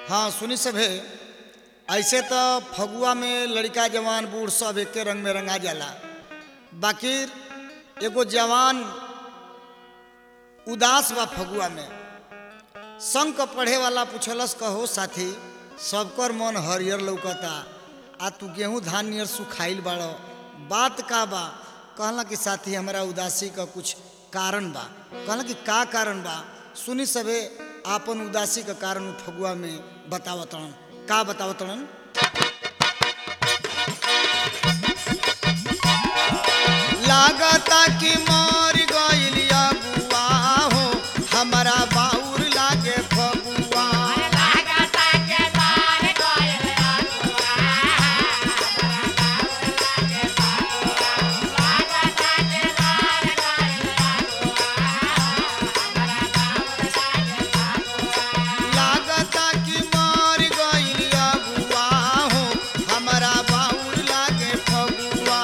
हाँ सुनी सभे ऐसे तो फगुआ में लड़का जवान बूढ़ सब एके रंग में रंगा जाला बाकी एगो जवान उदास बा फगुआ में संग क पढ़े वाला पूछलस कहो साथी सबकर मन हरियर लौकता आ तू गेहूं धान नियर सुखाइल बाड़ो बात का बा कहला कि साथी हमारा उदासी का कुछ कारण बा कहला कि का कारण बा सुनी सबे आपन उदासी का कारण उ फगुआ में बतावतन का बतावतन लागता कि मर गइल अगुआ हो हमारा बाउर लागे फगुआ लागता कि मर गइल अगुआ हो हमारा बाउर लागे फगुआ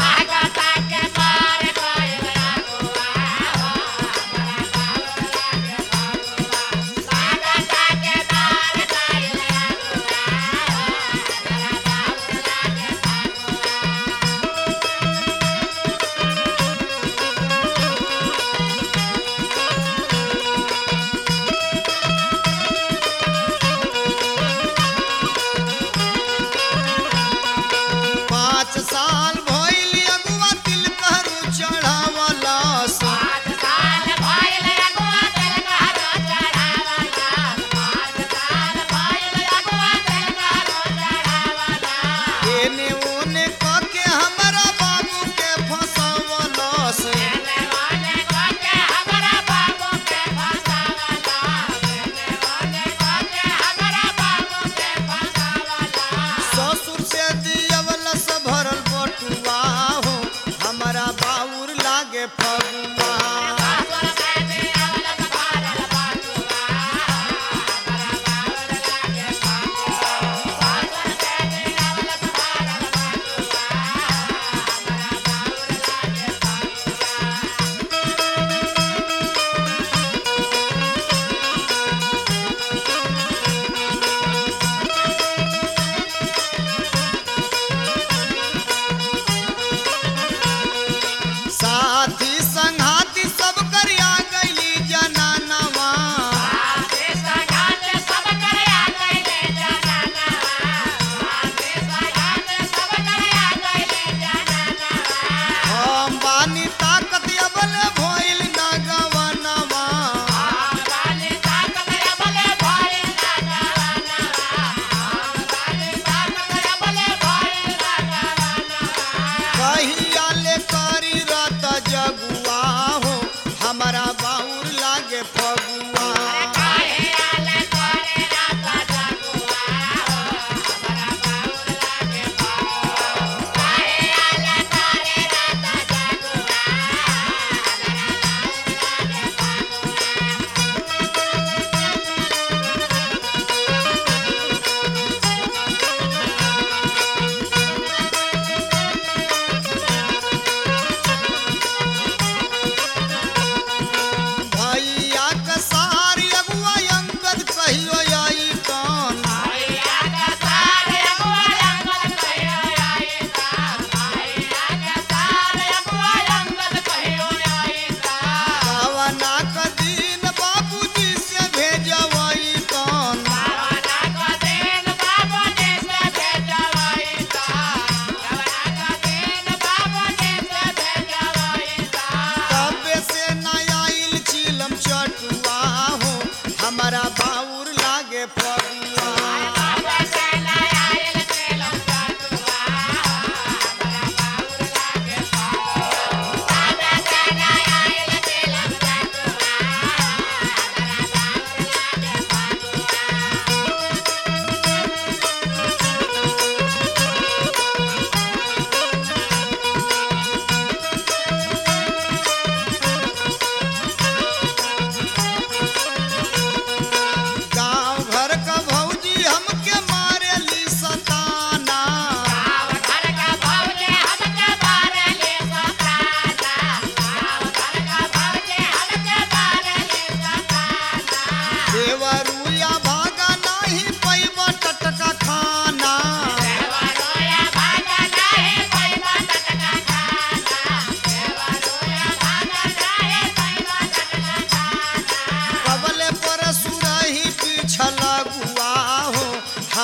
पाँच साल भइल अगुआ तिल करू चढ़ावलस एने ओने क के हमरा बाबू के फसवलस ससुर से दियवलस भरल बटुआ हो हमरा बाउर लागे फगुआ साथी संघाती सब करिया गइली जनानवा हम बानी ताकत अबल भइल ना गवनवा कहिया ले करी रत जगुआ हो हमारा बाउर लागे फगुआ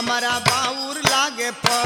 हमारा बाउर लागे